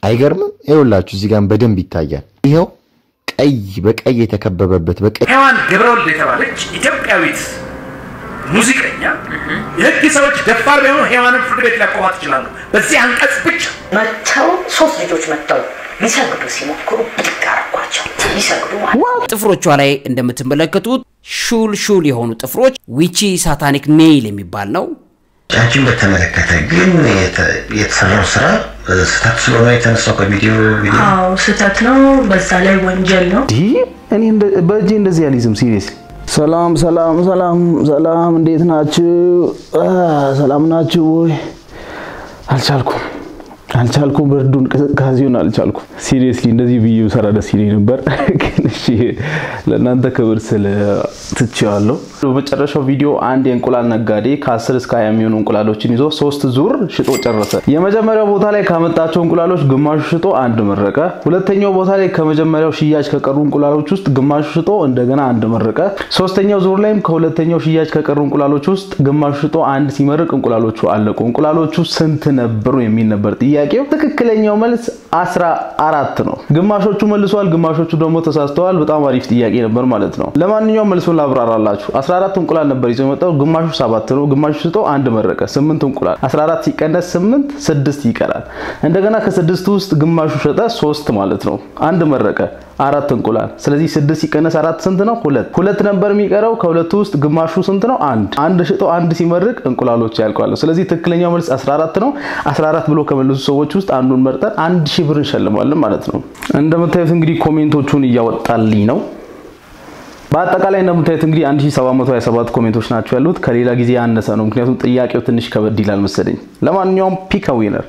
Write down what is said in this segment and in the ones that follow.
አይገርምም? ይኸውላችሁ እዚህ ጋር በደንብ ይታያል። ይኸው ቀይ በቀይ የተከበበበት በቀይ ሔዋን ገብረወልድ የተባለች ኢትዮጵያዊት ሙዚቀኛ የህግ ሰዎች ደፋር ቢሆኑ ሔዋንን ፍርድ ቤት ሊያቆሟት ይችላሉ። በዚህ አንቀጽ ብቻ መጥተው ሶስት ልጆች መጥተው ሊሰግዱ ሲሞክሩ ብድግ አረኳቸው። ሊሰግዱ ማለት ጥፍሮቿ ላይ እንደምትመለከቱት ሹል ሹል የሆኑ ጥፍሮች ዊቺ ሳታኒክ ኔይል የሚባል ነው። አንቺን በተመለከተ ግን የተ- የተሰራው ስራ እ፣ ስህተት ስለሆነ የተነሳው ከቪዲዮ ቪዲዮ አዎ ስህተት ነው። በዛ ላይ ወንጀል ነው። ይህ እኔ እንደ- በእጄ እንደዚህ አልይዝም። ሲሪየስ ሰላም ሰላም ሰላም ሰላም፣ እንዴት ናችሁ? አ፣ ሰላም ናችሁ ወይ? አልቻልኩም አልቻልኩም፣ ብርዱን ቅዝቃዜውን አልቻልኩም። ሲሪየስሊ እንደዚህ ብዬ ሰራ ደስ ይለኝ ነበር፣ ግን እሺ ለእናንተ ክብር ስል ትቼዋለሁ። በመጨረሻው ቪዲዮ አንድ የእንቁላል ነጋዴ ከ10 እስከ 20 የሚሆኑ እንቁላሎችን ይዞ ሶስት ዙር ሽጦ ጨረሰ። የመጀመሪያው ቦታ ላይ ካመጣቸው እንቁላሎች ግማሹ ሽጦ አንድ መረቀ። ሁለተኛው ቦታ ላይ ከመጀመሪያው ሽያጭ ከቀሩ እንቁላሎች ውስጥ ግማሹ ሽጦ እንደገና አንድ መረቀ። ሶስተኛው ዙር ላይም ከሁለተኛው ሽያጭ ከቀሩ እንቁላሎች ውስጥ ግማሹ ሽጦ አንድ ሲመርቅ እንቁላሎቹ አለቁ። እንቁላሎቹ ስንት ነበሩ የሚል ነበር ጥያቄው። ትክክለኛው መልስ አስራ አራት ነው። ግማሾቹ መልሷል፣ ግማሾቹ ደግሞ ተሳስተዋል። በጣም አሪፍ ጥያቄ ነበር ማለት ነው። ለማንኛውም መልሱን ላብራራላችሁ። 14 እንቁላል ነበር ይዞ የመጣው፣ ግማሹ ሰባት ነው። ግማሹ ሽጦ አንድ መረቀ። ስምንት እንቁላል 14 ሲቀነስ 8 ስድስት ይቀራል። እንደገና ከስድስቱ ውስጥ ግማሹ ሸጠ ሶስት ማለት ነው። አንድ መረቀ አራት እንቁላል። ስለዚህ ስድስት ሲቀነስ አራት ስንት ነው? ሁለት። ሁለት ነበር የሚቀረው። ከሁለቱ ውስጥ ግማሹ ስንት ነው? አንድ። አንድ ሽጦ አንድ ሲመርቅ እንቁላሎች ያልቃሉ። ስለዚህ ትክክለኛው መልስ 14 ነው። 14 ብሎ ከመለሱ ሰዎች ውስጥ አንዱን መርጠን አንድ ሺህ ብር እንሸልማለን ማለት ነው። እንደምታዩት እንግዲህ ኮሜንቶቹን እያወጣልኝ ነው። በአጠቃላይ እንደምታዩት እንግዲህ 1727 ኮሜንቶች ናቸው ያሉት። ከሌላ ጊዜ ያነሰ ነው፣ ምክንያቱም ጥያቄው ትንሽ ከበድ ይላል መሰለኝ። ለማንኛውም ፒክ ዊነር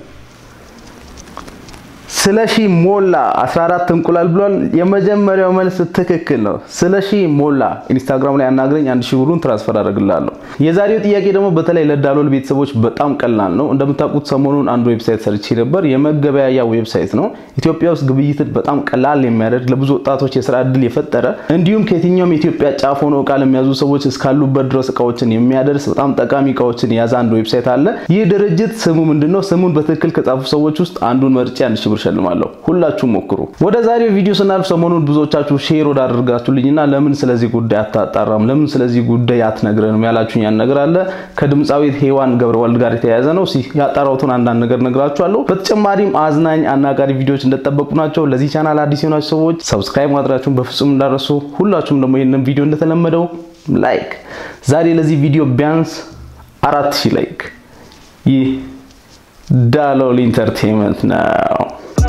ስለሺ ሞላ 14 እንቁላል ብሏል። የመጀመሪያው መልስ ትክክል ነው። ስለሺ ሞላ ኢንስታግራም ላይ አናግረኝ፣ አንድ ሺህ ብሩን ትራንስፈር አደርግልሃለሁ። የዛሬው ጥያቄ ደግሞ በተለይ ለዳሎል ቤተሰቦች በጣም ቀላል ነው። እንደምታውቁት ሰሞኑን አንድ ዌብሳይት ሰርቼ ነበር። የመገበያያ ዌብሳይት ነው። ኢትዮጵያ ውስጥ ግብይትን በጣም ቀላል የሚያደርግ ለብዙ ወጣቶች የስራ እድል የፈጠረ እንዲሁም ከየትኛውም የኢትዮጵያ ጫፍ ሆነው እቃ ለሚያዙ ሰዎች እስካሉበት ድረስ እቃዎችን የሚያደርስ በጣም ጠቃሚ እቃዎችን የያዘ አንድ ዌብሳይት አለ። ይህ ድርጅት ስሙ ምንድነው? ስሙን በትክክል ከጻፉ ሰዎች ውስጥ አንዱን መርጬ አንድ ሺህ ብር ሸልማለሁ። ሁላችሁም ሞክሩ። ወደ ዛሬው ቪዲዮ ስናልፍ ሰሞኑን ብዙዎቻችሁ ሼር ወዳደርጋችሁልኝና ለምን ስለዚህ ጉዳይ አታጣራም፣ ለምን ስለዚህ ጉዳይ አትነግረንም ያላችሁኝ ያን ነገር አለ። ከድምፃዊት ሔዋን ገብረወልድ ጋር የተያያዘ ነው። እስኪ ያጣራሁትን አንዳንድ ነገር ነግራችኋለሁ። በተጨማሪም አዝናኝ አናጋሪ ቪዲዮዎች እንደተጠበቁ ናቸው። ለዚህ ቻናል አዲስ የሆናችሁ ሰዎች ሰብስክራይብ ማድረጋችሁን በፍጹም እንዳረሱ። ሁላችሁም ደግሞ ይህንን ቪዲዮ እንደተለመደው ላይክ፣ ዛሬ ለዚህ ቪዲዮ ቢያንስ አራት ሺህ ላይክ። ይህ ዳሎል ኢንተርቴንመንት ነው።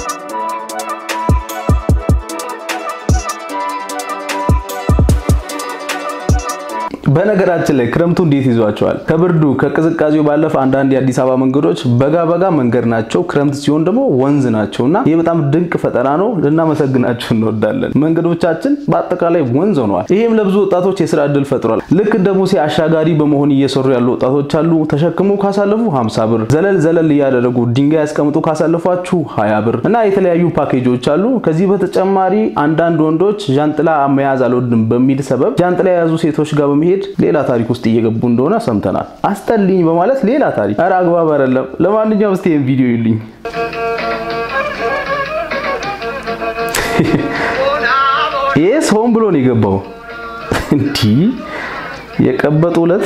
በነገራችን ላይ ክረምቱ እንዴት ይዟቸዋል? ከብርዱ ከቅዝቃዜው ባለፈ አንዳንድ የአዲስ አበባ መንገዶች በጋ በጋ መንገድ ናቸው፣ ክረምት ሲሆን ደግሞ ወንዝ ናቸው እና ይህ በጣም ድንቅ ፈጠራ ነው። ልናመሰግናቸው እንወዳለን። መንገዶቻችን በአጠቃላይ ወንዝ ሆነዋል። ይህም ለብዙ ወጣቶች የስራ እድል ፈጥሯል። ልክ እንደ ሙሴ አሻጋሪ በመሆን እየሰሩ ያሉ ወጣቶች አሉ። ተሸክሞ ካሳለፉ 50 ብር፣ ዘለል ዘለል እያደረጉ ድንጋይ ያስቀምጡ ካሳለፏችሁ 20 ብር እና የተለያዩ ፓኬጆች አሉ። ከዚህ በተጨማሪ አንዳንድ ወንዶች ዣንጥላ መያዝ አልወድም በሚል ሰበብ ዣንጥላ የያዙ ሴቶች ጋር በመሄድ ሌላ ታሪክ ውስጥ እየገቡ እንደሆነ ሰምተናል። አስጠልኝ በማለት ሌላ ታሪክ። ኧረ አግባብ አይደለም። ለማንኛውም እስቲ ይሄን ቪዲዮ ይልኝ። ይሄ ሰውን ብሎ ነው የገባው። እንዲህ የቀበጡ ዕለት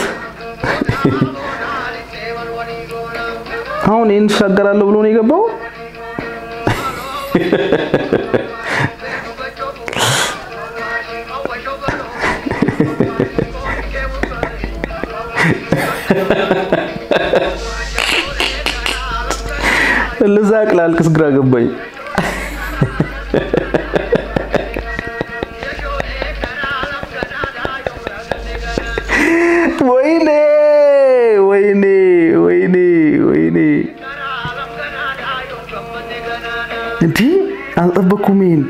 አሁን ይሄን ትሻገራለሁ ብሎ ነው የገባው። ልዛቅ ላልቅስ ግራ ገባኝ። ወይኔ ወይኔ ወይኔ ወይኔ እንዲህ አልጠበኩም። ይሄን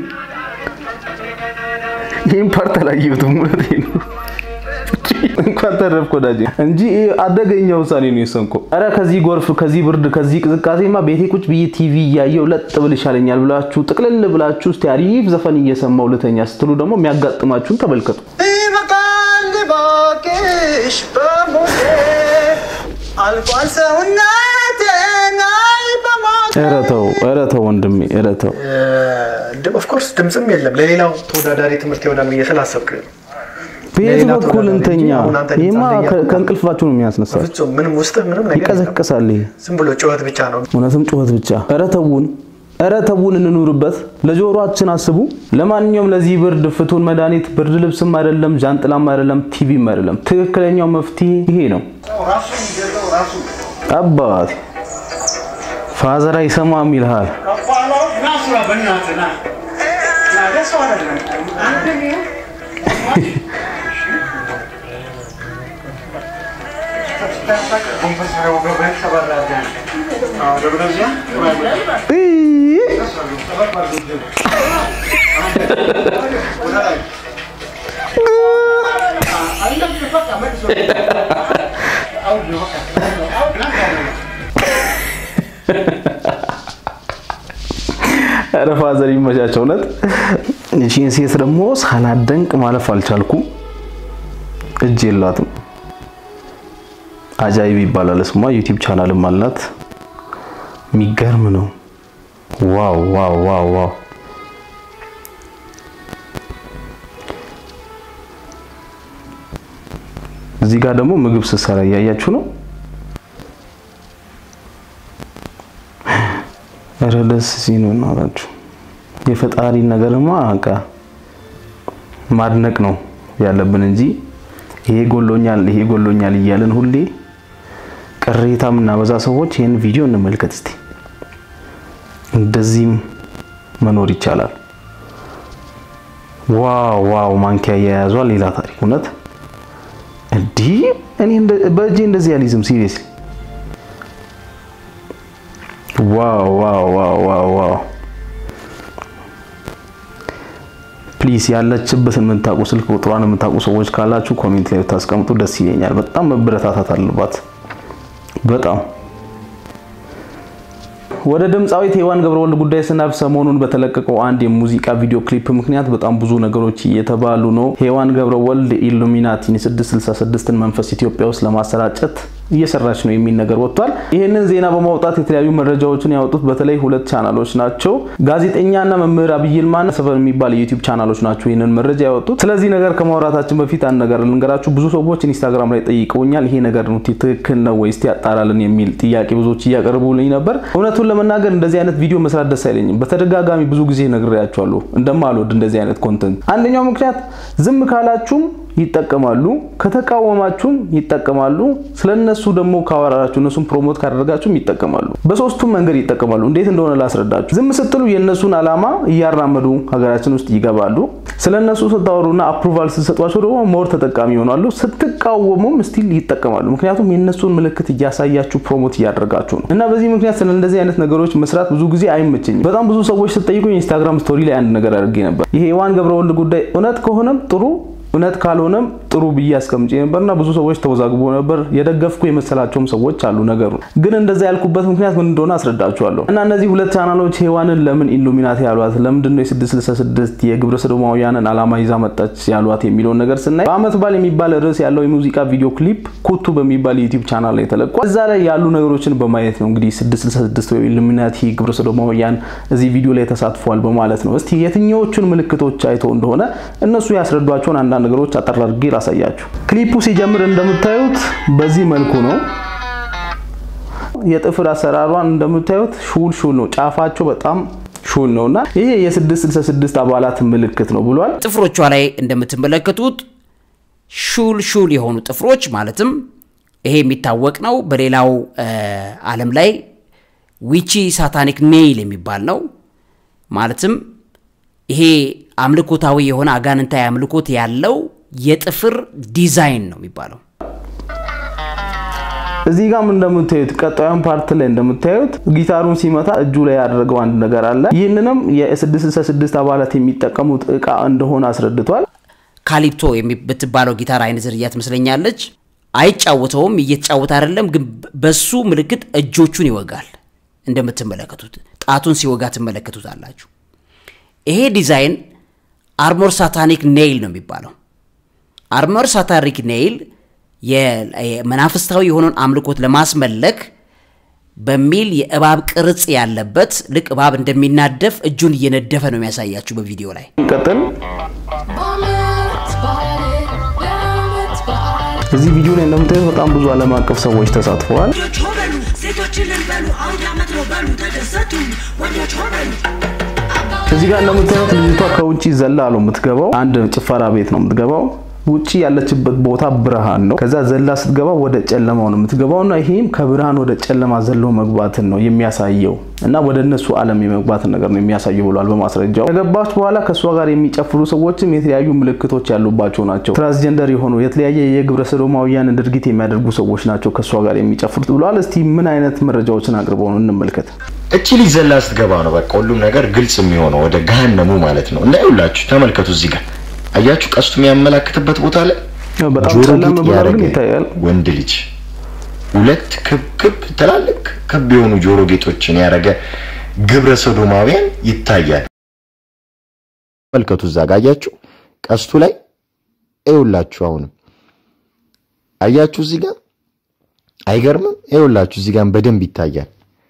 ይህን ፓርት አላየሁትም። እውነቴን ነው። እንኳን ተረፍክ ወዳጄ እንጂ ይሄ አደገኛ ውሳኔ ነው የወሰንከው። ኧረ ከዚህ ጎርፍ፣ ከዚህ ብርድ፣ ከዚህ ቅዝቃዜማ ቤቴ ቁጭ ብዬ ቲቪ እያየው ለጥ ብል ይሻለኛል ብላችሁ ጥቅልል ብላችሁ እስቲ አሪፍ ዘፈን እየሰማው ልተኛ ስትሉ ደግሞ የሚያጋጥማችሁን ተመልከቱ። ይበቃል እባክሽ በሞቴ አልፏል ሰውነቴን አይ በሞቴ ኧረ ተው ኧረ ተው ወንድሜ ኧረ ተው ኦፍኮርስ ድምፅም የለም ለሌላው ተወዳዳሪ ትምህርት ይሆናል ብዬ ስላሰብክ ነው። በየት ለሌላ በኩል ተወዳዳሪ እንተኛ እንጂ አሁን አንተ ይህማ ድምፅ አንደኛ ከ- ከእንቅልፋችሁ ነው የሚያስነሳል በፍጹም ምንም ውስጥህ ምንም ነገር የለም። ይቀዘቅሳል ይሄ ዝም ብሎ ጩኸት ብቻ ነው። እውነትም ጩኸት ብቻ። ኧረ ተውን፣ ኧረ ተውን እንኑርበት። ለጆሮአችን አስቡ። ለማንኛውም ለዚህ ብርድ ፍቱን መድኃኒት ብርድ ልብስም አይደለም፣ ዣንጥላም አይደለም፣ ቲቪም አይደለም። ትክክለኛው መፍትሄ ይሄ ነው። አባቴ ፋዘር አይሰማም ይልሃል። ኧረ ፋዘር ይመቻቸው። እውነት እሺን ሴት ደግሞ ሳላደንቅ ማለፍ አልቻልኩም። እጅ የላትም። አጃይብ ይባላል ስሟ። ዩቲዩብ ቻናልም አላት። የሚገርም ነው። ዋው ዋው ዋው ዋው እዚህ ጋር ደግሞ ምግብ ስትሰራ እያያችሁ ነው። ኧረ ደስ ሲል ነው እናታችሁ። የፈጣሪ ነገርማ በቃ ማድነቅ ነው ያለብን እንጂ ይሄ ጎሎኛል ይሄ ጎሎኛል እያለን ሁሌ ቅሬታ የምናበዛ ሰዎች ይህን ቪዲዮ እንመልከት እስቲ። እንደዚህም መኖር ይቻላል። ዋው ዋው! ማንኪያ እየያዟ ሌላ ታሪክ። እውነት እንዲህ እኔ እንደ- በእጄ እንደዚህ አልይዝም። ሲሪየስሊ ዋው ዋው ዋው ዋው ዋው! ፕሊስ ያለችበትን የምታውቁ ስልክ ቁጥሯን የምታውቁ ሰዎች ካላችሁ ኮሜንት ላይ ብታስቀምጡ ደስ ይለኛል። በጣም መበረታታት አለባት። በጣም ወደ ድምፃዊት ሔዋን ገብረወልድ ጉዳይ ስናልፍ ሰሞኑን በተለቀቀው አንድ የሙዚቃ ቪዲዮ ክሊፕ ምክንያት በጣም ብዙ ነገሮች እየተባሉ ነው። ሔዋን ገብረወልድ ኢሉሚናቲን 666ን መንፈስ ኢትዮጵያ ውስጥ ለማሰራጨት እየሰራች ነው የሚል ነገር ወጥቷል። ይህንን ዜና በማውጣት የተለያዩ መረጃዎችን ያወጡት በተለይ ሁለት ቻናሎች ናቸው። ጋዜጠኛና መምህር አብይ ይልማና ሰፈር የሚባል የዩቲዩብ ቻናሎች ናቸው ይህንን መረጃ ያወጡት። ስለዚህ ነገር ከማውራታችን በፊት አንድ ነገር ልንገራችሁ። ብዙ ሰዎች ኢንስታግራም ላይ ጠይቀውኛል። ይሄ ነገር ነው ትክክል ነው ወይስ ያጣራልን የሚል ጥያቄ ብዙዎች እያቀርቡልኝ ነበር። እውነቱን ለመናገር እንደዚህ አይነት ቪዲዮ መስራት ደስ አይለኝም። በተደጋጋሚ ብዙ ጊዜ ነግሬያቸዋለሁ እንደማልወድ እንደዚህ አይነት ኮንተንት። አንደኛው ምክንያት ዝም ካላችሁም ይጠቀማሉ፣ ከተቃወማችሁም ይጠቀማሉ፣ ስለነሱ ደግሞ ካወራራችሁ እነሱን ፕሮሞት ካደረጋችሁም ይጠቀማሉ። በሶስቱም መንገድ ይጠቀማሉ። እንዴት እንደሆነ ላስረዳችሁ። ዝም ስትሉ የእነሱን ዓላማ እያራመዱ ሀገራችን ውስጥ ይገባሉ። ስለነሱ ስታወሩና አፕሩቫል ስትሰጧቸው ደግሞ ሞር ተጠቃሚ ይሆናሉ። ስትቃወሙም ስቲል ይጠቀማሉ። ምክንያቱም የእነሱን ምልክት እያሳያችሁ ፕሮሞት እያደረጋችሁ ነው እና በዚህ ምክንያት ስለ እንደዚህ አይነት ነገሮች መስራት ብዙ ጊዜ አይመቸኝም። በጣም ብዙ ሰዎች ስትጠይቁ ኢንስታግራም ስቶሪ ላይ አንድ ነገር አድርጌ ነበር። ይሄ የሔዋን ገብረወልድ ጉዳይ እውነት ከሆነም ጥሩ እውነት ካልሆነም ጥሩ ብዬ አስቀምጬ ነበርና ብዙ ሰዎች ተወዛግቦ ነበር። የደገፍኩ የመሰላቸውም ሰዎች አሉ። ነገሩ ግን እንደዛ ያልኩበት ምክንያት ምን እንደሆነ አስረዳችኋለሁ። እና እነዚህ ሁለት ቻናሎች ሔዋንን ለምን ኢሉሚናቲ ያሏት፣ ለምንድን ነው የ666 የግብረ ሰዶማውያንን ዓላማ ይዛ መጣች ያሏት የሚለውን ነገር ስናይ በአመት በዓል የሚባል ርዕስ ያለው የሙዚቃ ቪዲዮ ክሊፕ ኩቱ በሚባል የዩቲዩብ ቻናል ላይ ተለቋል። እዛ ላይ ያሉ ነገሮችን በማየት ነው እንግዲህ 666 ወይ ኢሉሚናቲ ግብረ ሰዶማውያን እዚህ ቪዲዮ ላይ ተሳትፏል በማለት ነው። እስቲ የትኛዎቹን ምልክቶች አይተው እንደሆነ እነሱ ያስረዷቸውን አንዳንድ ነገሮች አጠር አድርጌ ላሳያችሁ። ክሊፑ ሲጀምር እንደምታዩት በዚህ መልኩ ነው። የጥፍር አሰራሯን እንደምታዩት ሹል ሹል ነው። ጫፋቸው በጣም ሹል ነውና ይሄ የ666 አባላት ምልክት ነው ብሏል። ጥፍሮቿ ላይ እንደምትመለከቱት ሹል ሹል የሆኑ ጥፍሮች ማለትም ይሄ የሚታወቅ ነው። በሌላው ዓለም ላይ ዊቺ ሳታኒክ ኔይል የሚባል ነው። ማለትም ይሄ አምልኮታዊ የሆነ አጋንንታዊ አምልኮት ያለው የጥፍር ዲዛይን ነው የሚባለው። እዚህ ጋም እንደምታዩት ቀጣዩን ፓርት ላይ እንደምታዩት ጊታሩን ሲመታ እጁ ላይ ያደረገው አንድ ነገር አለ። ይህንንም የ666 አባላት የሚጠቀሙት እቃ እንደሆነ አስረድቷል። ካሊፕቶ የምትባለው ጊታር አይነት ዝርያ ትመስለኛለች። አይጫወተውም፣ እየተጫወተ አይደለም፣ ግን በሱ ምልክት እጆቹን ይወጋል። እንደምትመለከቱት ጣቱን ሲወጋ ትመለከቱታላችሁ። ይሄ ዲዛይን አርሞር ሳታኒክ ኔይል ነው የሚባለው። አርሞር ሳታኒክ ኔይል የመናፍስታዊ የሆነውን አምልኮት ለማስመለክ በሚል የእባብ ቅርጽ ያለበት ልክ እባብ እንደሚናደፍ እጁን እየነደፈ ነው የሚያሳያችሁ በቪዲዮ ላይ። ቀጥል እዚህ ቪዲዮ ላይ እንደምታዩት በጣም ብዙ ዓለም አቀፍ ሰዎች ተሳትፈዋል። እዚህ ጋር እንደምታዩት ልጅቷ ከውጭ ዘላ ነው የምትገባው። አንድ ጭፈራ ቤት ነው የምትገባው። ውጪ ያለችበት ቦታ ብርሃን ነው። ከዛ ዘላ ስትገባ ወደ ጨለማው ነው የምትገባው እና ይሄም ከብርሃን ወደ ጨለማ ዘሎ መግባትን ነው የሚያሳየው እና ወደ እነሱ ዓለም የመግባትን ነገር ነው የሚያሳየው ብሏል በማስረጃው። ከገባች በኋላ ከእሷ ጋር የሚጨፍሩ ሰዎችም የተለያዩ ምልክቶች ያሉባቸው ናቸው። ትራንስጀንደር የሆኑ የተለያየ የግብረ ሰዶማውያን ድርጊት የሚያደርጉ ሰዎች ናቸው ከእሷ ጋር የሚጨፍሩት ብሏል። እስቲ ምን አይነት መረጃዎችን አቅርበው ነው እንመልከት። እቺ ልጅ ዘላ ስትገባ ነው በቃ ሁሉም ነገር ግልጽ የሚሆነው ወደ ገሃነሙ ማለት ነው። እና ይኸውላችሁ ተመልከቱ እዚህ ጋር አያችሁ ቀስቱ የሚያመላክትበት ቦታ ላይ በጣም ጆሮ ጨለም ጌጥ ብሏል ያደረገ ግን ይታያል። ወንድ ልጅ ሁለት ክብ ክብ ትላልቅ ክብ የሆኑ ጆሮ ጌጦችን ያደረገ ግብረ ሰዶማውያን ይታያል። ተመልከቱ እዛ ጋር አያችሁ ቀስቱ ላይ ይኸውላችሁ አሁንም አያችሁ እዚህ ጋር አይገርምም? ይኸውላችሁ እዚህ ጋር በደንብ ይታያል።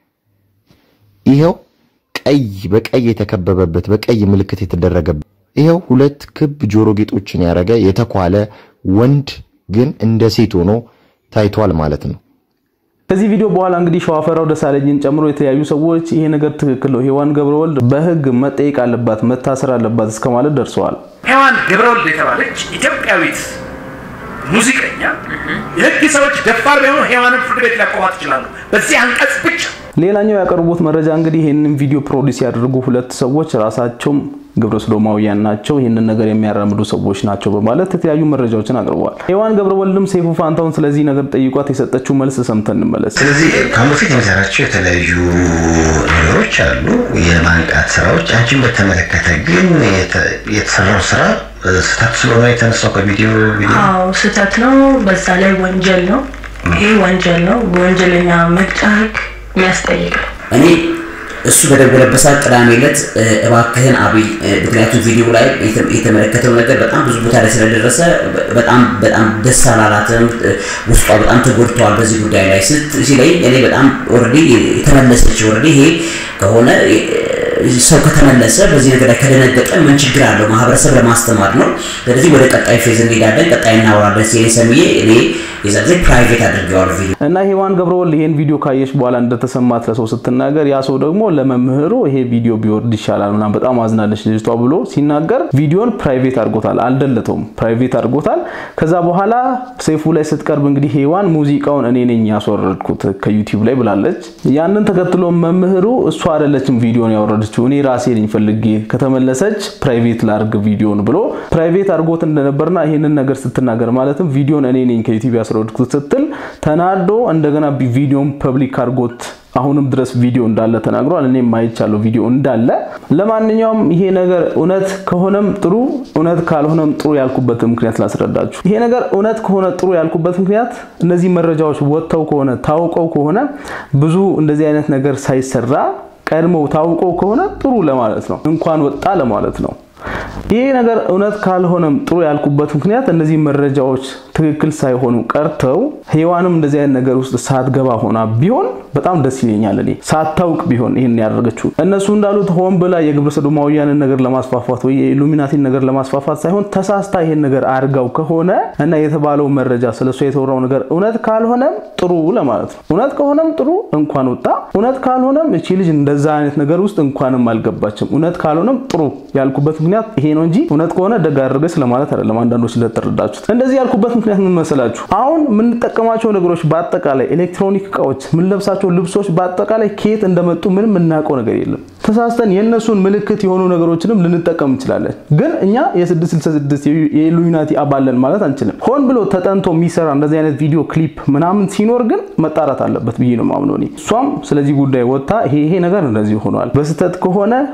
ይኸው ቀይ በቀይ የተከበበበት በቀይ ምልክት የተደረገበት ይኸው ሁለት ክብ ጆሮ ጌጦችን ያደረገ የተኳለ ወንድ ግን እንደ ሴት ሆኖ ታይቷል ማለት ነው። ከዚህ ቪዲዮ በኋላ እንግዲህ ሸዋፈራው ደሳለኝን ጨምሮ የተለያዩ ሰዎች ይሄ ነገር ትክክል ነው፣ ሔዋን ገብረወልድ በሕግ መጠየቅ አለባት፣ መታሰር አለባት እስከ ማለት ደርሰዋል። ሔዋን ገብረወልድ የተባለች ኢትዮጵያዊት ሙዚቀኛ የህግ ሰዎች ደፋር ቢሆኑ ሔዋንን ፍርድ ቤት ሊያቆማት ይችላሉ። በዚህ አንቀጽ ብቻ ሌላኛው ያቀርቡት መረጃ እንግዲህ ይህንን ቪዲዮ ፕሮዲስ ያደርጉ ሁለት ሰዎች ራሳቸውም ግብረ ሰዶማውያን ናቸው፣ ይህንን ነገር የሚያራምዱ ሰዎች ናቸው በማለት የተለያዩ መረጃዎችን አቅርበዋል። ሔዋን ገብረወልድም ሰይፉ ፋንታውን ስለዚህ ነገር ጠይቋት የሰጠችው መልስ ሰምተን እንመለስ። ስለዚህ ከአሁን በፊት የሚሰራቸው የተለያዩ ነገሮች አሉ፣ የማንቃት ስራዎች። አንቺን በተመለከተ ግን የተ- የተሰራው ስራ ስህተት ስለሆነ የተነሳው ከቪዲዮ ቪዲዮ አዎ ስህተት ነው። በዛ ላይ ወንጀል ነው። ይሄ ወንጀል ነው። በወንጀለኛ መቅጫ ህግ የሚያስጠይቅ ነው። እኔ እሱ በደወለበት ሰዓት ቅዳሜ ዕለት እ፣ እባክህን አብይ እ፣ ምክንያቱም ቪዲዮ ላይ የተ- የተመለከተው ነገር በጣም ብዙ ቦታ ላይ ስለደረሰ በ- በጣም በጣም ደስ አላላትም። እ፣ ውስጧ በጣም ተጎድተዋል በዚህ ጉዳይ ላይ ስት ሲለኝ እኔ በጣም ኦልሬዲ የተመለሰች ኦልሬዲ ይሄ ከሆነ እ፣ ሰው ከተመለሰ በዚህ ነገር ላይ ከደነገጠ ምን ችግር አለው? ማህበረሰብ ለማስተማር ነው። ስለዚህ ወደ ቀጣይ ፌዝ እንሄዳለን፣ ቀጣይ እናወራለን ሲለኝ ሰምዬ እኔ የዛ ጊዜ ፕራይቬት አድርጌዋለሁ ቪዲዮ እና ሔዋን ገብረወልድ ይሄን ቪዲዮ ካየች በኋላ እንደተሰማት ለሰው ስትናገር ያ ሰው ደግሞ ለመምህሩ ይሄ ቪዲዮ ቢወርድ ይሻላል ምናምን በጣም አዝናለች ልጅቷ ብሎ ሲናገር ቪዲዮን ፕራይቬት አድርጎታል። አልደለተውም፣ ፕራይቬት አድርጎታል። ከዛ በኋላ ሰይፉ ላይ ስትቀርብ እንግዲህ ሔዋን ሙዚቃውን እኔ ነኝ ያስወረድኩት ከዩቲዩብ ላይ ብላለች። ያንን ተከትሎ መምህሩ እሷ አይደለችም ቪዲዮን ያወረደችው እኔ ራሴ ነኝ ፈልጌ ከተመለሰች ፕራይቬት ላርግ ቪዲዮን ብሎ ፕራይቬት አድርጎት እንደነበርና ይሄንን ነገር ስትናገር ማለትም ቪዲዮን እኔ ነኝ ከዩቲዩብ ያስወረድኩት ስትል ተናዶ እንደገና ቪዲዮን ፐብሊክ አድርጎት አሁንም ድረስ ቪዲዮ እንዳለ ተናግሯል። እኔም ማይቻለው ቪዲዮ እንዳለ። ለማንኛውም ይሄ ነገር እውነት ከሆነም ጥሩ፣ እውነት ካልሆነም ጥሩ ያልኩበትን ምክንያት ላስረዳችሁ። ይሄ ነገር እውነት ከሆነ ጥሩ ያልኩበት ምክንያት እነዚህ መረጃዎች ወጥተው ከሆነ ታውቀው ከሆነ ብዙ እንደዚህ አይነት ነገር ሳይሰራ ቀድመው ታውቀው ከሆነ ጥሩ ለማለት ነው፣ እንኳን ወጣ ለማለት ነው። ይህ ነገር እውነት ካልሆነም ጥሩ ያልኩበት ምክንያት እነዚህ መረጃዎች ትክክል ሳይሆኑ ቀርተው ሔዋንም እንደዚህ አይነት ነገር ውስጥ ሳትገባ ሆና ቢሆን በጣም ደስ ይለኛል። እኔ ሳታውቅ ቢሆን ይህን ያደረገችው እነሱ እንዳሉት ሆን ብላ የግብረ ሰዶማውያንን ነገር ለማስፋፋት ወይ የኢሉሚናቲን ነገር ለማስፋፋት ሳይሆን ተሳስታ ይህን ነገር አድርጋው ከሆነ እና የተባለው መረጃ ስለሷ የተወራው ነገር እውነት ካልሆነም ጥሩ ለማለት ነው። እውነት ከሆነም ጥሩ እንኳን ወጣ፣ እውነት ካልሆነም እቺ ልጅ እንደዛ አይነት ነገር ውስጥ እንኳንም አልገባችም። እውነት ካልሆነም ጥሩ ያልኩበት ምክንያት ይሄ ነው እንጂ እውነት ከሆነ ደግ አደረገች ለማለት አይደለም። አንዳንዶች ስለተረዳችሁት እንደዚህ ያልኩበት ምክንያት ምን መሰላችሁ? አሁን የምንጠቀማቸው ነገሮች በአጠቃላይ ኤሌክትሮኒክ እቃዎች፣ የምንለብሳቸው ልብሶች በአጠቃላይ ከየት እንደመጡ ምንም የምናውቀው ነገር የለም። ተሳስተን የእነሱን ምልክት የሆኑ ነገሮችንም ልንጠቀም እንችላለን። ግን እኛ የ666 የኢሉሚናቲ አባለን ማለት አንችልም። ሆን ብሎ ተጠንቶ የሚሰራ እንደዚህ አይነት ቪዲዮ ክሊፕ ምናምን ሲኖር ግን መጣራት አለበት ብዬ ነው የማምነው እኔ። እሷም ስለዚህ ጉዳይ ወጥታ ይሄ ይሄ ነገር እንደዚህ ሆኗል፣ በስህተት ከሆነ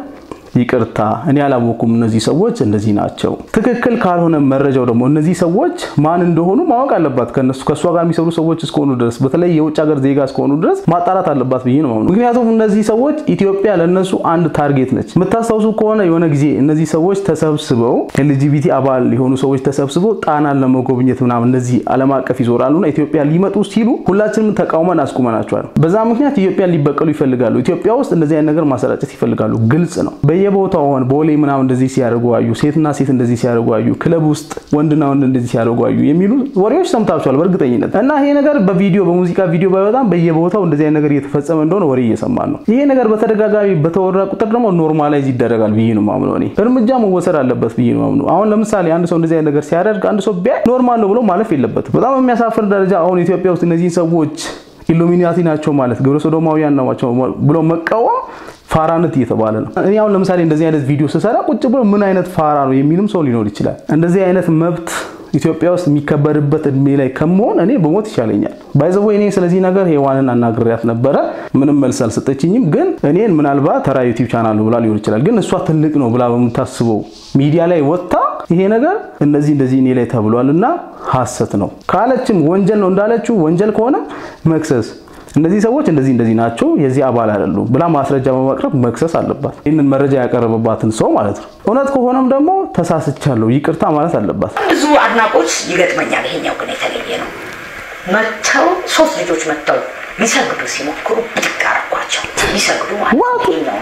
ይቅርታ እኔ አላወኩም፣ እነዚህ ሰዎች እንደዚህ ናቸው። ትክክል ካልሆነ መረጃው ደግሞ እነዚህ ሰዎች ማን እንደሆኑ ማወቅ አለባት። ከነሱ ከእሷ ጋር የሚሰሩ ሰዎች እስከሆኑ ድረስ በተለይ የውጭ ሀገር ዜጋ እስከሆኑ ድረስ ማጣራት አለባት ብዬ ነው የማምነው። ምክንያቱም እነዚህ ሰዎች ኢትዮጵያ ለእነሱ አንድ ታርጌት ነች። የምታስታውሱ ከሆነ የሆነ ጊዜ እነዚህ ሰዎች ተሰብስበው ኤልጂቢቲ አባል የሆኑ ሰዎች ተሰብስበው ጣናን ለመጎብኘት ምናምን እነዚህ ዓለም አቀፍ ይዞራሉና ኢትዮጵያ ሊመጡ ሲሉ ሁላችንም ተቃውመን አስቁመናቸዋል። በዛ ምክንያት ኢትዮጵያን ሊበቀሉ ይፈልጋሉ። ኢትዮጵያ ውስጥ እንደዚህ አይነት ነገር ማሰራጨት ይፈልጋሉ። ግልጽ ነው። በየቦታው ሆን ቦሌ ምናምን እንደዚህ ሲያደርጉ አዩ፣ ሴትና ሴት እንደዚህ ሲያደርጉ አዩ፣ ክለብ ውስጥ ወንድና ወንድ እንደዚህ ሲያደርጉ አዩ የሚሉ ወሬዎች ሰምታችኋል በእርግጠኝነት እና ይሄ ነገር በቪዲዮ በሙዚቃ ቪዲዮ ባይወጣም በየቦታው እንደዚህ አይነት ነገር እየተፈጸመ እንደሆነ ወሬ እየሰማን ነው። ይሄ ነገር በተደጋጋሚ በተወራ ቁጥር ደግሞ ኖርማላይዝ ይደረጋል ብዬ ነው ማምነው። እኔ እርምጃ መወሰድ አለበት ብዬ ነው ማምነው። አሁን ለምሳሌ አንድ ሰው እንደዚህ አይነት ነገር ሲያደርግ አንድ ሰው ቢያይ ኖርማል ነው ብሎ ማለፍ የለበትም። በጣም የሚያሳፍር ደረጃ አሁን ኢትዮጵያ ውስጥ እነዚህን ሰዎች ኢሉሚናቲ ናቸው ማለት ግብረ ሶዶማውያን ናቸው ብሎ መቃወም ፋራነት እየተባለ ነው። እኔ አሁን ለምሳሌ እንደዚህ አይነት ቪዲዮ ስሰራ ቁጭ ብሎ ምን አይነት ፋራ ነው የሚልም ሰው ሊኖር ይችላል። እንደዚህ አይነት መብት ኢትዮጵያ ውስጥ የሚከበርበት እድሜ ላይ ከመሆን እኔ በሞት ይሻለኛል። ባይዘው እኔ ስለዚህ ነገር ሔዋንን አናግሬያት ነበረ። ምንም መልስ አልሰጠችኝም። ግን እኔን ምናልባት ተራ ዩቲዩብ ቻናል ነው ብላ ሊሆን ይችላል። ግን እሷ ትልቅ ነው ብላ በምታስበው ሚዲያ ላይ ወጥታ ይሄ ነገር እንደዚህ እንደዚህ እኔ ላይ ተብሏል እና ሐሰት ነው ካለችም ወንጀል ነው እንዳለችው ወንጀል ከሆነ መክሰስ እነዚህ ሰዎች እንደዚህ እንደዚህ ናቸው የዚህ አባል አይደሉም ብላ ማስረጃ በማቅረብ መክሰስ አለባት። ይህንን መረጃ ያቀረበባትን ሰው ማለት ነው። እውነት ከሆነም ደግሞ ተሳስቻለሁ ይቅርታ ማለት አለባት። ብዙ አድናቆች ይገጥመኛል። ይሄኛው ግን የተለየ ነው። መጥተው ሶስት ልጆች መጥተው ሊሰግዱ ሲሞክሩ ብድግ አደረኳቸው። ሊሰግዱ ማለት ይሄኛው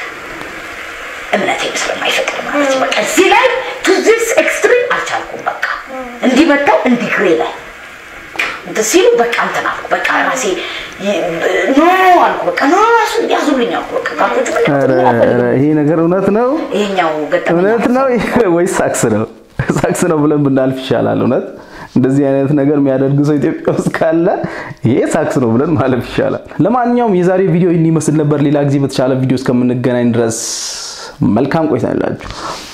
እምነቴም ስለማይፈቅድ ማለት በቃ እዚህ ላይ ቱ ዚስ ኤክስትሪም አልቻልኩም። በቃ እንዲህ መጥተው እንዲህ ግሬ ላይ እንትን ሲሉ በቃ እንትን አልኩ። በቃ ራሴ ኖ አልኩ። በቃ ኖ ራሱ ያዙልኝ አልኩ። በቃ ካቶች ኧረ ኧረ ይሄ ነገር እውነት ነው ይሄኛው ገጠመኝ እውነት ነው ወይስ ሳክስ ነው? ሳክስ ነው ብለን ብናልፍ ይሻላል። እውነት እንደዚህ አይነት ነገር የሚያደርግ ሰው ኢትዮጵያ ውስጥ ካለ ይሄ ሳክስ ነው ብለን ማለፍ ይሻላል። ለማንኛውም የዛሬ ቪዲዮ ይህን ይመስል ነበር። ሌላ ጊዜ በተሻለ ቪዲዮ እስከምንገናኝ ድረስ መልካም ቆይታ ይላችሁ።